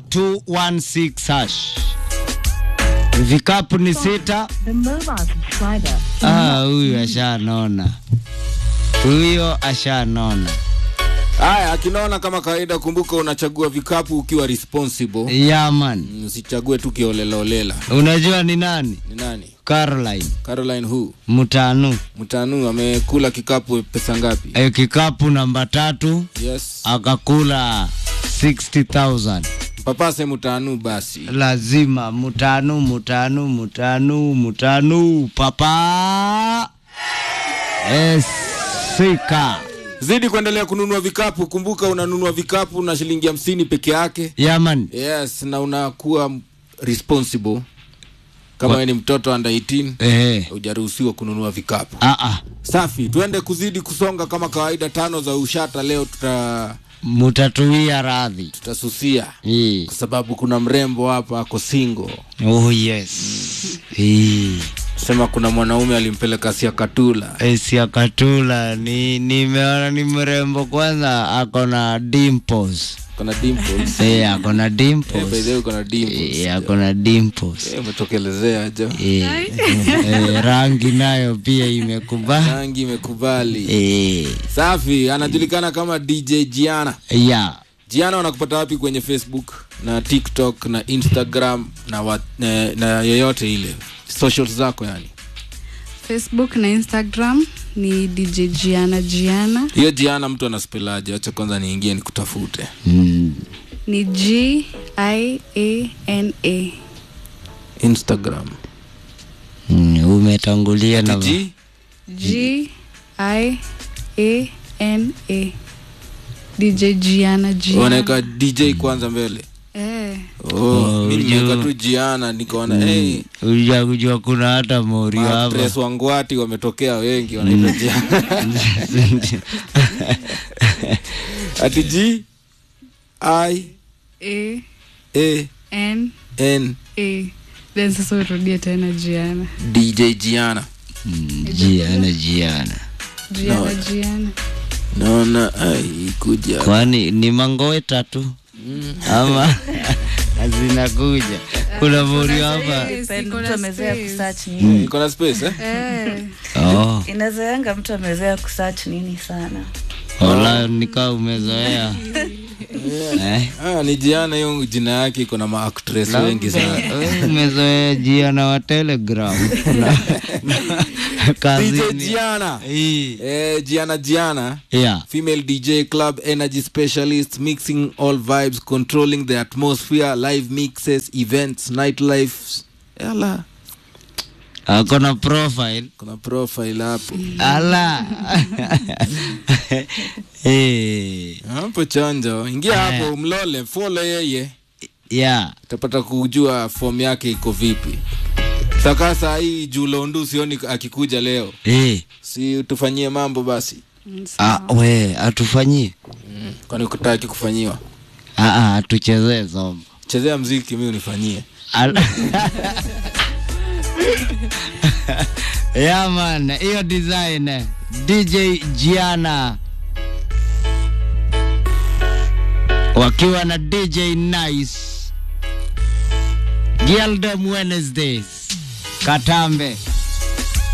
216 hash. Vikapu ni sita. The mobile subscriber Ah, huyu ashanona, huyo ashanona. Haya, akinaona kama kawaida, kumbuka unachagua vikapu ukiwa responsible. Yaman, Mm, Usichague tu kiolelaolela. unajua ni nani? Ni nani? Caroline Caroline who? Mutanu. Mtanu amekula kikapu pesa ngapi? E, kikapu namba tatu Yes. akakula 60,000. Papase Mtanu basi. Lazima mutanu, mutanu, mutanu, mutanu, papa esika Zidi kuendelea kununua vikapu. Kumbuka unanunua vikapu na shilingi hamsini peke yake. yaman. Yes, na unakuwa responsible. Kama wewe ni mtoto under 18 Ehe. hujaruhusiwa kununua vikapu. Ah, ah. Safi, tuende kuzidi kusonga kama kawaida. Tano za ushata leo tuta Mutatuia radhi. tutasusia Eh. kwa sababu kuna mrembo hapa ako single. Oh yes. Eh. Sema kuna mwanaume alimpeleka Siakatula. Esia Katula ni nimeona ni mrembo kwanza, ako na dimples. Kuna dimples. Eh, ako na Eh, by the dimples. way kuna dimples. Eh, ako na dimples. Eh, umetokelezea jo. Eh, eh, rangi nayo pia imekubali. Rangi imekubali. Eh, Safi, anajulikana kama DJ Giana. ya Giana wanakupata wapi kwenye Facebook na TikTok na Instagram na, wa, na, na yoyote ile socials zako yani? facebook na instagram ni dj jiana jiana Hiyo Giana mtu anaspelaje? Acha kwanza niingie nikutafute. mm, ni g i a n a Instagram. mm, umetangulia na G g i a n a dj jiana jiana wanaweka DJ kwanza mbele. eh, Oh, mimi ujua. nimeweka tu Giana nikaona hey, uja kujua kuna hata mori hapa actress wangwati wametokea wengi wanaitwa Giana. Ati G I a A n N a then sasa urudie tena jiana DJ Giana. Mm, jiana jiana jiana jiana Naona ai kuja. kwani ni mangoe tatu ama zinakuja kuna mori hapa Yes, iko mtu na amezoea space. kusearch nini Iko na space eh? Eh, oh, inazoeanga mtu amezoea kusearch nini sana wala nikaa umezoea eh? Ah, ni Giana hiyo jina yake iko na maactress wengi sana. Wewe umezoea jiana wa telegram Na- na- DJ kazini Giana. Hii. Eh, Giana Giana. yeah Female DJ club energy specialist mixing all vibes controlling the atmosphere live mixes events nightlife Yala. ako na profile kuna profile hapo ala Eh, hapo chonjo ingia hapo mlole follow yeye yeah utapata kujua form yake iko vipi saka saa hii julondu sioni akikuja leo Eh, si tufanyie mambo basi ah, we atufanyie kwani kutaki kufanyiwa Ah, ah, atuchezee zombo chezea mziki mi unifanyie Al- yeah man hiyo design eh, dj giana wakiwa na dj nice gildem wednesdays katambe